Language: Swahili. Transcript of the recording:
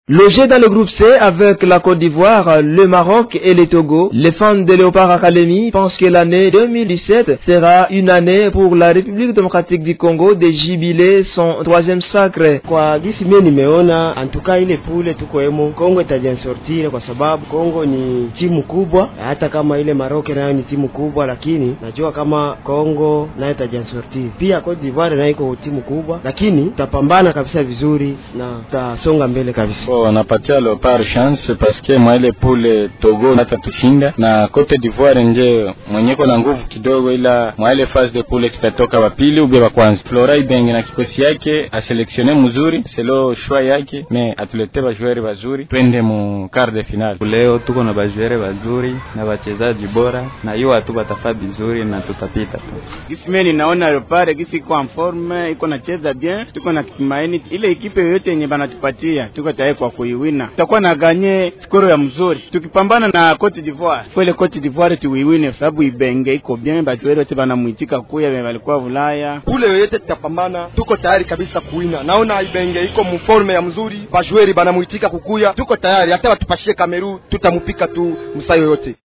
Logés dans le groupe C avec la Côte d'Ivoire, le Maroc et le Togo, les fans de Léopard Academy pensent que l'année 2017 sera une année pour la République démocratique du Congo de jubiler son troisième sacre. Kwa gisi mie nimeona antuka ile pule tuko emo Kongo itajansortire kwa sababu Kongo ni timu kubwa, hata kama ile Maroc nayo ni timu kubwa, lakini najua kama Kongo nayo itajansortire. Pia Cote d'Ivoire nayo iko timu kubwa, lakini tutapambana kabisa vizuri na tutasonga mbele kabisa. wanapatia Leopard chance paske mwaile pule Togo hata tushinda na Cote d'Ivoire nje mwenyeko na nguvu kidogo, ila mwaile phase de poule tutatoka wapili ube wa kwanza. Flora Ibenge na kikosi yake aselektione mzuri selo shwa yake me atulete bajuere bazuri twende mu quart de finale. Leo tuko na bajuere bazuri na wachezaji bora na hiyo watu batafaa vizuri na tutapita tu. Gisi mimi ninaona Leopard gisi iko en forme, iko nacheza bien, tuko na tumaini ile ekipe yoyote yenye banatupatia tuko tayari kwa kuiwina. Tutakuwa na ganye skoro ya mzuri tukipambana na Cote d'Ivoire. Kwele Cote d'Ivoire tuiwine, sababu Ibenge iko bien, bajueri wote banamwitika kuya, walikuwa Ulaya kule yoyote tutapambana, tuko tayari kabisa kuwina. Naona Ibenge iko muforme ya mzuri, bajueri banamwitika kukuya, tuko tayari, hata watupashie Kameru tutamupika tu msa yoyote.